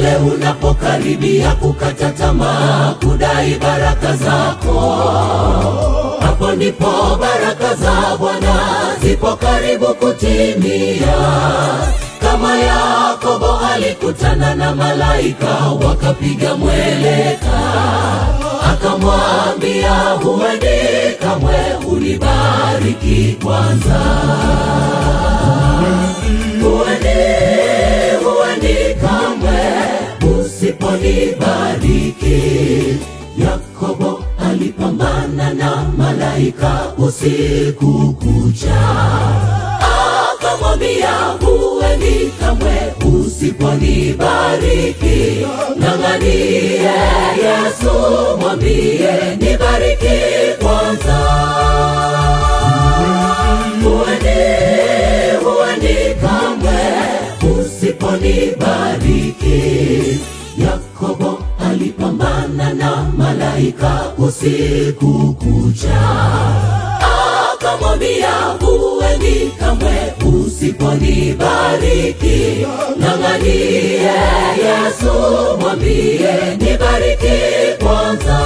pale unapokaribia kukata tamaa kudai baraka zako hapo ndipo baraka za bwana zipo karibu kutimia kama yakobo alikutana na malaika wakapiga mweleka akamwambia huendi kamwe unibariki kwanza huendi huendi kamwe usiponibariki yakobo alipambana na malaika usiku kucha akamwambia huendi kamwe usiponibariki ng'ang'anie yesu mwambie nibariki kwanza huendi huendi kamwe usiponibariki yakobo alipambana na malaika usiku kucha akamwambia huendi kamwe usiponibariki ng'ang'anie yesu mwambie nibariki kwanza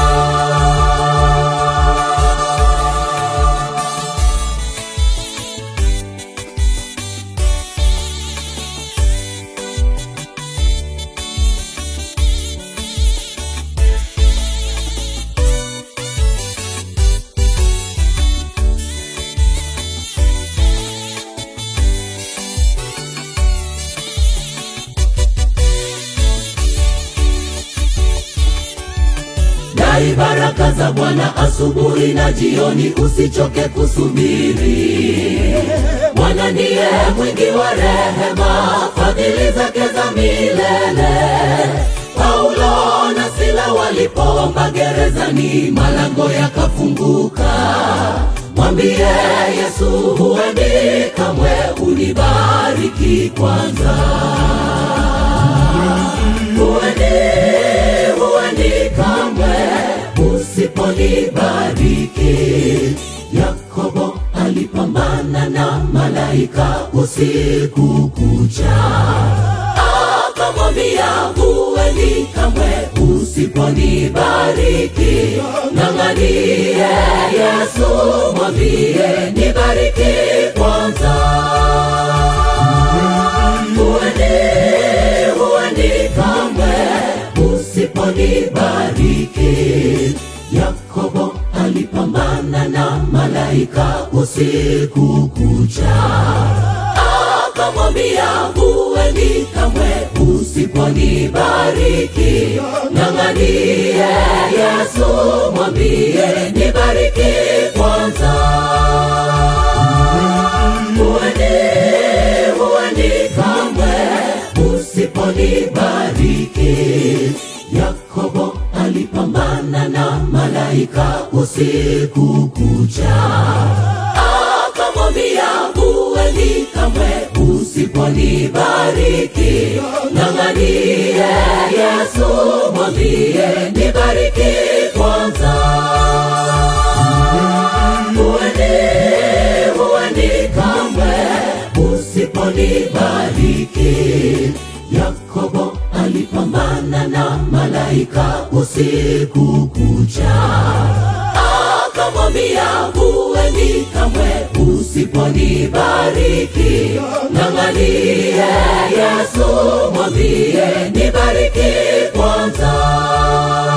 dai baraka za bwana asubuhi na jioni usichoke kusubiri bwana ndiye mwingi wa rehema fadhili zake za milele paulo na sila walipoomba gerezani malango yakafunguka mwambie yesu huendi kamwe unibariki kwanza huendi huendi kamwe usiponibariki yakobo alipambana na malaika usiku kucha akamwambia huendi kamwe usiponibariki ng'ang'anie yesu mwambie nibariki kwanza huendi huendi kamwe usiponibariki yakobo alipambana na malaika usiku kucha akamwambia huendi kamwe usiponibariki ng'ang'anie yesu mwambie nibariki kwanza huendi huendi kamwe usiponibariki yakobo alipambana na malaika usiku kucha akamwambia huendi kamwe usiponibariki ng'ang'anie yesu mwambie nibariki kwanza huendi huendi kamwe usiponibariki yakobo alipambana na malaika usiku kucha akamwambia huendi kamwe usiponibariki ng'ang'anie yesu mwambie nibariki kwanza